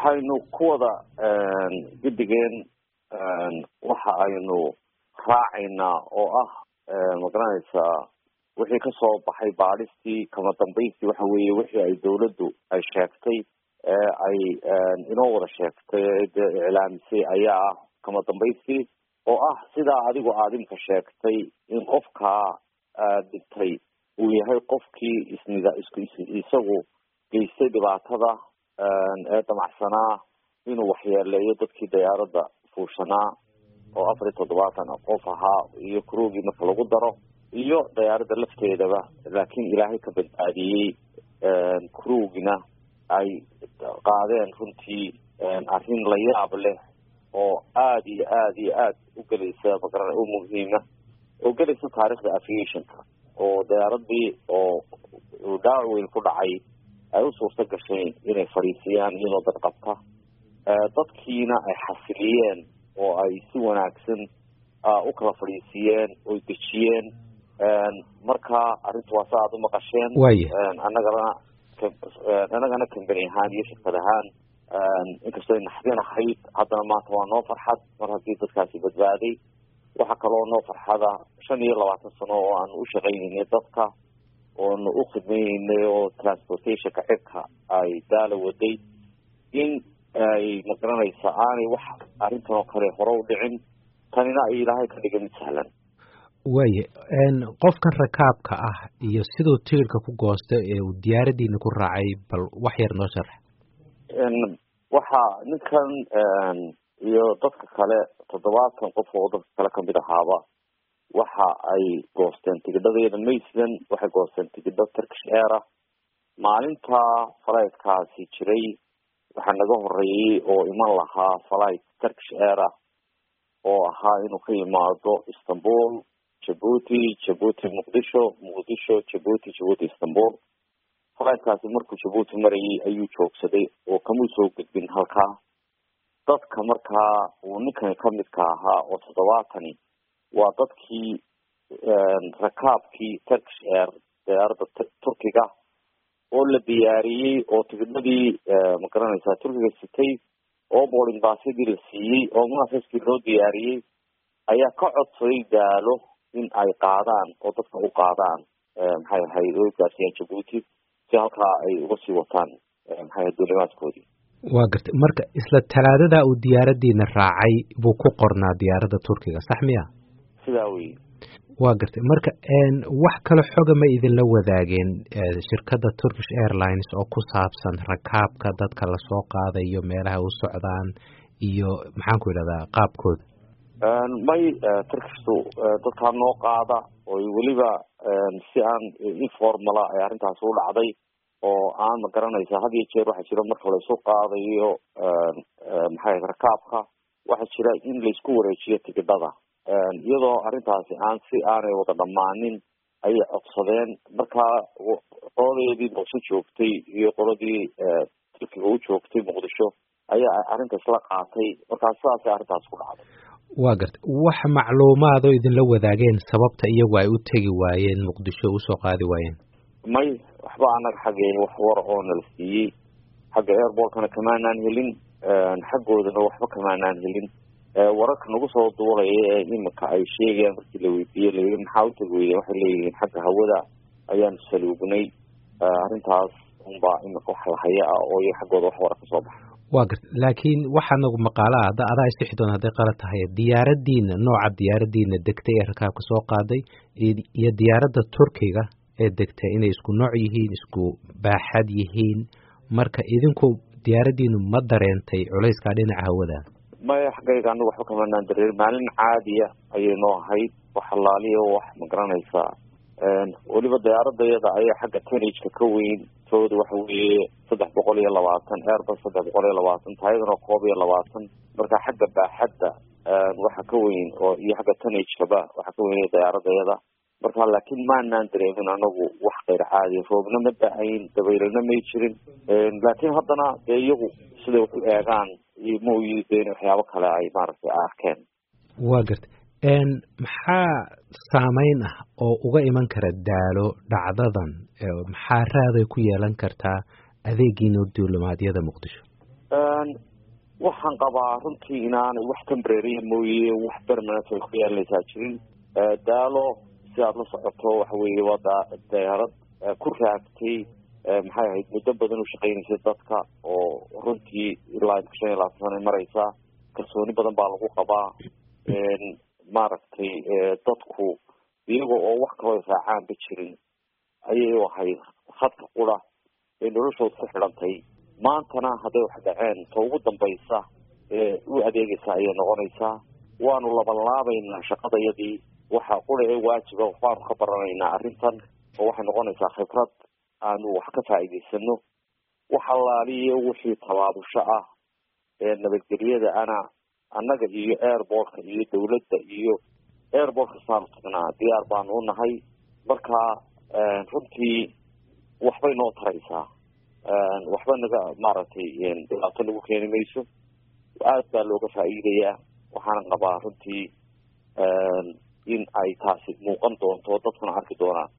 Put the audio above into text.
waxaynu ku wada guddigeen waxa aynu raacaynaa oo ah magaranaysaa wixii kasoo baxay baadhistii kama dambaystii waxa weeye wixii ay dawladdu ay sheegtay ee ay inoo wada sheegtay dee iclaamisay ayaa ah kama dambaystii oo ah sidaa adigu aad imka sheegtay in qofkaa dhintay uu yahay qofkii isnida isku isagu geystay dhibaatada ee damacsanaa inuu waxyeeleeyo dadkii diyaaradda fuushanaa oo afar iyo toddobaatan qof ahaa iyo kuroogii marka lagu daro iyo diyaaradda lafteedaba laakiin ilaahay ka badbaadiyey kurowgina ay qaadeen runtii arrin la yaab leh oo aada iyo aada iyo aada u gelaysa magaran u muhiima oo gelaysa taarikhda aviationka oo diyaaradii oo dhaawac weyn ku dhacay ay u suurta gashay inay fadhiisiyaan iyadoo dad qabta dadkiina ay xasiliyeen oo ay si wanaagsan u kala fadhiisiyeen oy dejiyeen marka arrinta waa sa aada u maqasheen annagana annagana kambani ahaan iyo shirkad ahaan inkastoo ay naxdin ahayd haddana maanta waa noo farxad mar haddii dadkaasi badbaaday waxaa kaloo noo farxada shan iyo labaatan sano oo aanu u shaqaynaynay dadka oonu u khidmaynaynay oo transportationka cirka ay daala waday in ay magaranaysa aanay wax arrintan oo kale hore u dhicin tanina ay ilaahay ka dhiga mid sahlan waaye qofkan rakaabka ah iyo siduu tigirka ku goosta ee uu diyaaradiina ku raacay bal wax yar noo sharax waxa ninkan iyo dadka kale toddobaatan qof oo dadka kale kamid ahaaba waxa ay goosteen tigidhadeeda maysland waxay goosteen tigidho turkish aira maalinta falaytkaasi jiray waxaa naga horeeyey oo iman lahaa falight turkish aira oo ahaa inuu ka yimaado istanbul jabuuti jabuuti muqdisho muqdisho jabuuti jabuuti istanbul falaytkaasi markuu jabuuti marayay ayuu joogsaday oo kamuu soo gudbin halkaa dadka markaa uu ninkani kamidka ahaa oo toddobaatani waa dadkii rakaabkii turkish air diyaaradda turkiga oo la diyaariyey oo tigidhadii magaranaysaa turkiga sitay oo boarding baasyadii la siiyey oo munafiskii loo diyaariyey ayaa ka codsaday daalo in ay qaadaan oo dadka u qaadaan maxay ahayd oo gaarsiiyaan jabuuti si halkaa ay uga sii wataan maxay ahayd duulimaadkoodii waa gartay marka isla talaadada uu diyaaradiina raacay buu ku qornaa diyaaradda turkiga sax miya sidaa wey waa gartay marka wax kale xoga ma idinla wadaageen shirkadda turkish airlines oo ku saabsan rakaabka dadka lasoo qaadayo meelaha u socdaan iyo maxaan ku idhahdaa qaabkooda may turkishtu dadkaa noo qaada oy weliba si aan informala ay arrintaas u dhacday oo aan ma garanaysa had iyo jeer waxaa jira marka laysu qaadayo maxay rakaabka waxaa jira in laysku wareejiyo tigidhada iyadoo arrintaasi aan si aanay wada dhammaanin ayay codsadeen markaa qoladeedii booso joogtay iyo qoladii turkiga u joogtay muqdisho ayaa arrinta isla qaatay markaa sidaasay arrintaas ku dhacday waa gartay wax macluumaadoo idinla wadaageen sababta iyagu ay u tegi waayeen muqdisho usoo qaadi waayeen may waxba anaga xaggeeni wax war oo nala siiyey xagga airportkana kamaanaan helin xaggoodana waxba kamaanaan helin wararka nagu soo duulaya ee imika ay sheegayaan markii la weydiiyey layii maxaa utagi weyden waxay leeyihiin xagga hawada ayaanu saluugnay arrintaas unbaa imika wax lahaya ah oo iyo xaggooda wax wara kasoo baxa waa garta laakiin waxaa nagu maqaala ah hadda adaa isixi doon hadday qalad tahay diyaaradiina nooca diyaaradiina degtay ee rakaabka soo qaaday iyo diyaaradda turkiga ee degtay inay isku nooc yihiin isku baaxad yihiin marka idinku diyaaradiinu ma dareentay culayskaa dhinaca hawada maya xaggayga anagu waxba kamanaan dareer maalin caadiya ayay noo ahayd wax allaaliya wax ma garanaysaa weliba diyaaradayada ayaa xagga tenageka ka weyn tooda waxa weeye saddex boqol iyo labaatan airbus saddex boqol iyo labaatan taayadana koob iyo labaatan marka xagga baaxadda waxa ka weyn oo iyo xagga tenagekaba waxa ka weyn diyaaradayada marka laakiin maanaan dareemin anagu wax kayr caadiya roobna ma da-ayn dabaylana may jirin laakiin haddana dee iyagu siday wax u eegaan mooyi de in waxyaabo kale ay maaragtay arkeen waa garta maxaa saameyn ah oo uga iman kara daalo dhacdadan maxaa raaday ku yeelan kartaa adeegiina duulimaadyada muqdisho waxaan qabaa runtii inaanay wax tembrarya mooye wax permanent ay ku yeelanaysaa jirin daalo si aada la socoto waxa weeye waa da dayaarad ku raagtay maxay ahayd muddo badan u shaqeynaysay dadka oo runtii ilaa shan iyo labaatan sana mareysa kalsooni badan baa lagu qabaa maaragtay dadku iyaga oo wax kaloo raacaanba jirin ayay u ahayd hadka qura ee noloshooda ku xidhantay maantana hadday wax dhaceen ta ugu dambaysa ee u adeegaysa ayay noqonaysaa waanu labanlaabaynaa shaqadayadii waxa qura ee waajiba waxbaanu ka baranaynaa arrintan oo waxay noqonaysaa khibrad aanu wax ka faa'iidaysano wax allaaliyo wixii tabaabusho ah ee nabadgelyada ana annaga iyo airportka iyo dawladda iyo airport kastaanu tagnaa diyaar baanu u nahay marka runtii waxbay noo taraysaa waxba naga maaragtay dhibaato nagu keeni mayso aad baa looga faa'iidayaa waxaana qabaa runtii in ay taasi muuqan doonto dadkuna arki doonaan